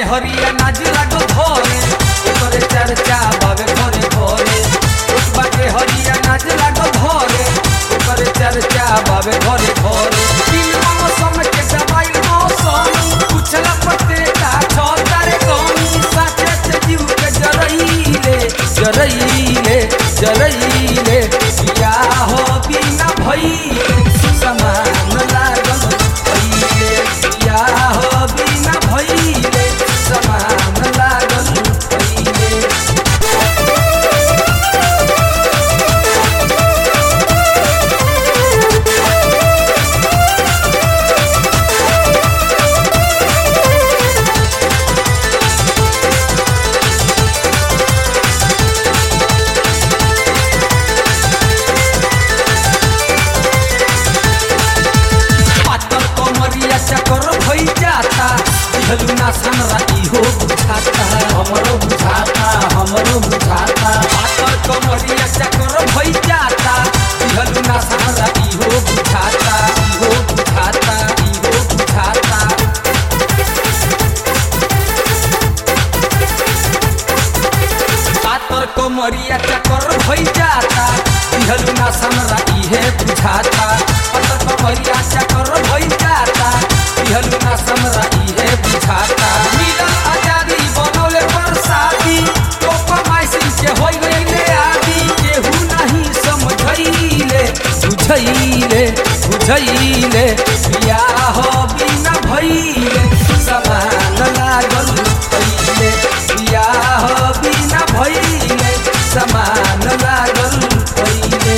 हरिया नाज लागो धरे ओकरे चर्चा बावे घरे घरे पुष्पा के हरिया नाच लागो धरे ओकरे चर्चा बावे घरे घरे तीन मौसम के दवाई मौसम पूछला पते का छो तारे कौनी साथे से जीव के जरईले जरईले जरईले या हो बिना भइले समान लागल भइले या हो बिना भइले समान लागल भइले पातर कमरिया चकर भई जाता दिहलू ना सनरा इहो बुझाता हमरो बुझाता हमरो बुझाता पातर कमरिया चकर भई जाता दिहलू ना सनरा इहो बुझाता इहो बुझाता इहो बुझाता पातर कमरिया चकर भई जाता दिहलू ना सनरा इहे बुझाता पातर कमरिया चकर भई जाता दिहलू ना सनरा इहे बुझाता मिलन आजादी बनौले बरसाती तो कमाइसी के होई गईले आदि केहू नहीं समझैले बुझैले बुझैले बियाह बिना भइले समान लागल पहिले बियाह बिना भइले समान लागल पहिले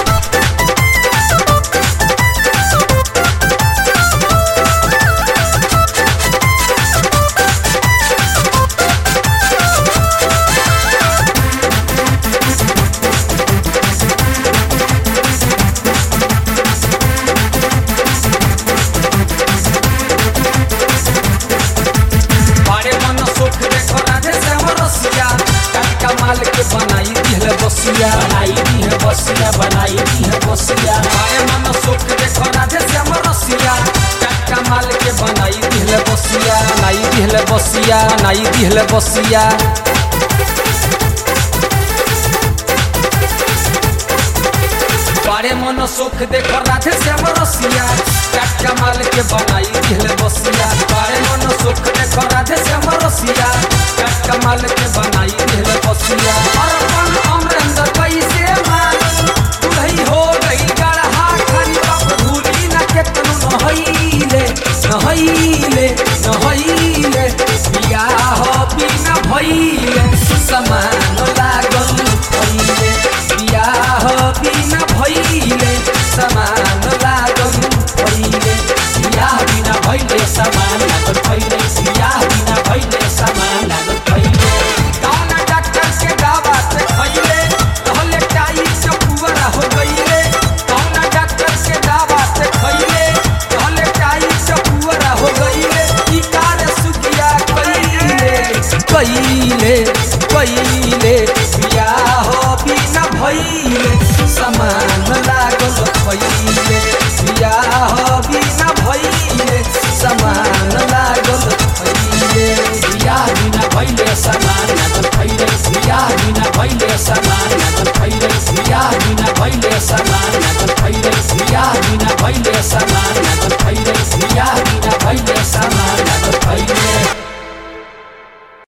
बड़े मन सुख देखो राधे श्याम रसिया काका माल के बनाई दिहले बसिया बनाई दी है बसिया बनाई दी है बसिया बड़े मन सुख देखो राधे श्याम रसिया काका माल के बनाई दिहले बसिया बनाई दिहले बसिया बनाई दिहले बसिया बड़े मन सुख देखो राधे श्याम रसिया काका माल के बनाई दिहले बसिया बड़े मन सुख देखो राधे श्याम रसिया काका माल के बनाई दिहले बसिया अरपन अमरेंद्र कैसे मानी दुलही हो गई गढ़हा खरी बाप भूली न केतनु नहैले नहैले नहैले बियाह बिना भइले समान लागल भइले बियाह बिना भइले समान लागल भइले बियाह बिना भइले समान लागल भइले बियाह बिना भइले समान लागल भइले कौन डॉक्टर के दवा से खइले कहले टाई चपुअरा हो गइले कौन डॉक्टर के दवा से खइले कहले टाई चपुअरा हो गइले ई कार सुखिया कइले कइले कइले बियाह बिना भइले समान लागल भइले बियाह बिना भइले समान लागल भइले बियाह बिना भइले समान लागल भइले बियाह बिना भइले समान लागल भइले बियाह बिना भइले समान लागल भइले बियाह बिना भइले समान